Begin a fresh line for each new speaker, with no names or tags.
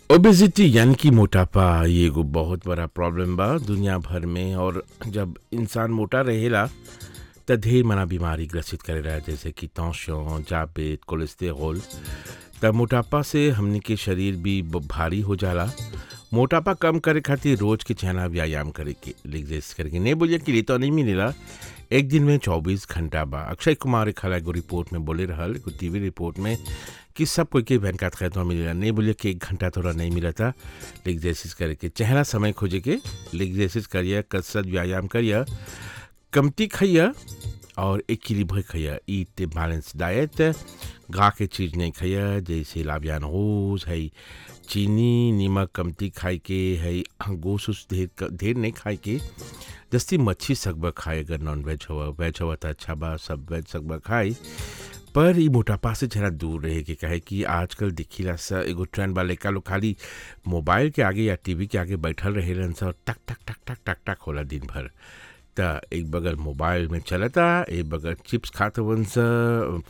obesity यानी कि मोटापा ये एगो बहुत बड़ा प्रॉब्लम बा दुनिया भर में और जब इंसान मोटा रहेला त ढेर मना बीमारी ग्रसित करेला जैसे कि तौसियों जापेत कोलेस्टेरोल त मोटापा से हमनी के शरीर भी ब- भारी हो जाला मोटापा कम करे खातिर रोज के चहना व्यायाम करे के एक्सरसाइज करके नहीं बोलिए कि लिए तो नहीं मिलेला एक दिन में 24 घंटा बा अक्षय कुमार एक खला एगो रिपोर्ट में बोले रहल एगो टीवी रिपोर्ट में कि सब कोई के वैन का खैतवा मिलेला नहीं बोलिए कि एक घंटा थोड़ा नहीं मिला था एक्सरसाइज करे के चहला समय खोजे के एक्सरसाइज करिए कसरत व्यायाम करिए कमती खाइए और इक्विलिब्रे खाइए ईट बैलेंस डाइट गा के चीज़ नहीं खाइए जैसे लाबियान रोज है चीनी नमक कमती खाए के है गोस उस ढेर ढेर नहीं खाए के जस्ती मच्छी सकबा खाए अगर नॉन वेज हुआ वेज हुआ तो अच्छा बा सब वेज सकबा खाए पर ई मोटापा से जरा दूर रहे के कहे कि आजकल दिखिला सा एगो ट्रेंड बा लड़का लोग खाली मोबाइल के आगे या टीवी के आगे बैठल रहेलन सा और टक टक टक टक टक टक होला दिन भर त एक बगल मोबाइल में चलता एक बगल चिप्स खात वन सा